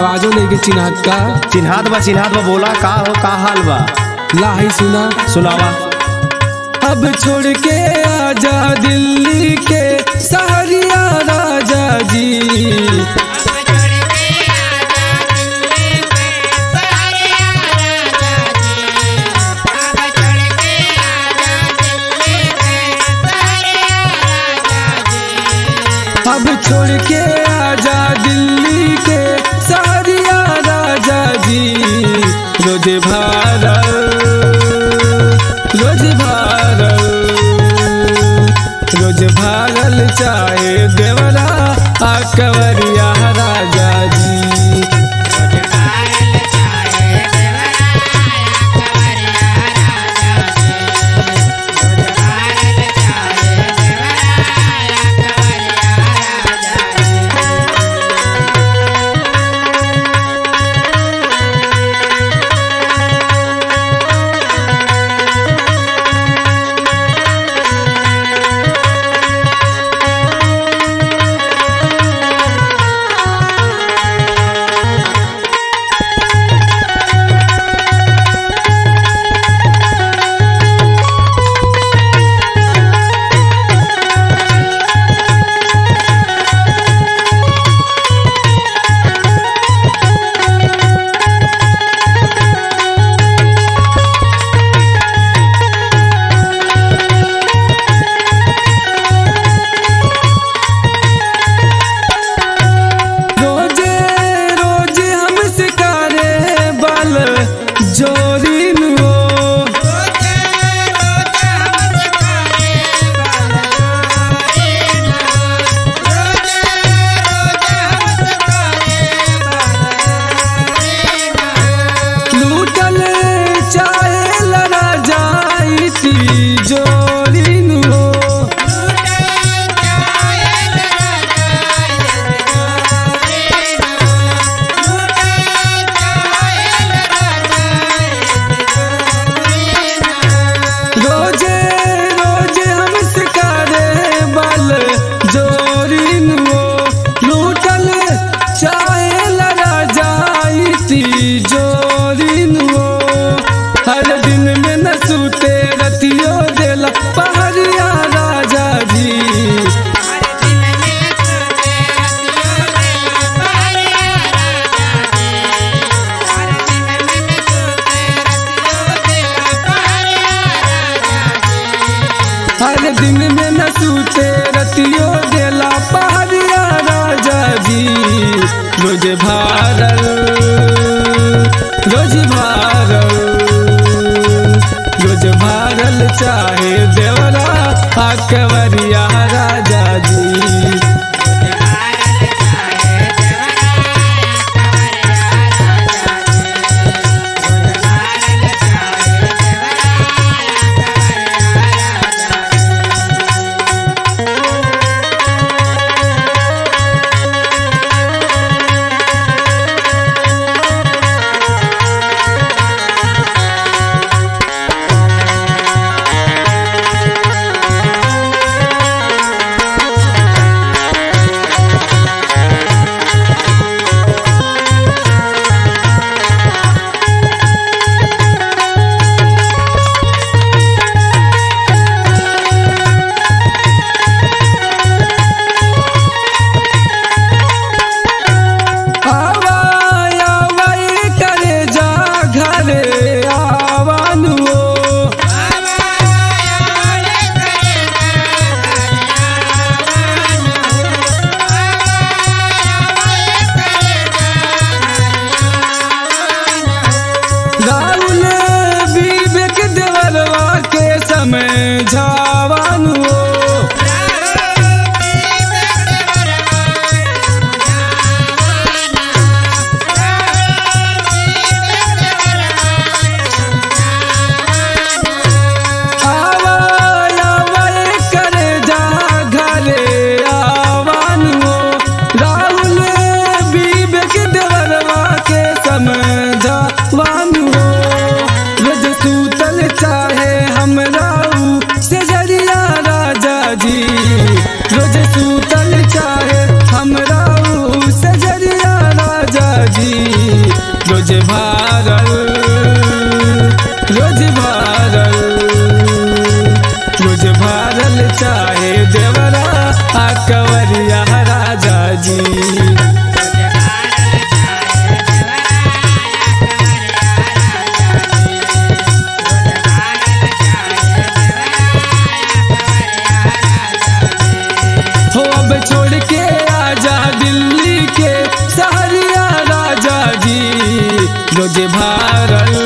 आवाजो नहीं के चिन्हत का चिन्हात बा चिन्हात बा बोला का हो का हाल बा ला ही सुना सुनावा अब छोड़ के आजा दिल्ली के सहरिया राजा जी अब छोड़ के आजा दिल्ली के सहरिया राजा जी रोज भारत रोज भारत रोज भागल चाहे देवरा आ कंवरिया राजा जी रोजे रोजे हम सिकारे बल जोरी नुओ लूटल चाहे लड़ा जाई ती जोरी नुओ रोजे रोजे हम सिकारे बल जोरी नुओ लूटल चाहे लड़ा जाई ती जोरी नुओ हर दिन में न सूते रतियो देला पहरिया राजा जी हर दिन में न सूते रतियो देला पहरिया राजा जी रोज भारल रोज भारल रोज भारल चाहे देवरा आ कंवरिया राजा जी रोज भारल रोज भारल चाहे देवरा आ कवरिया राजा जी हो अब छोड़ के आजा दिल्ली के सहरिया राजा जी रोज भारल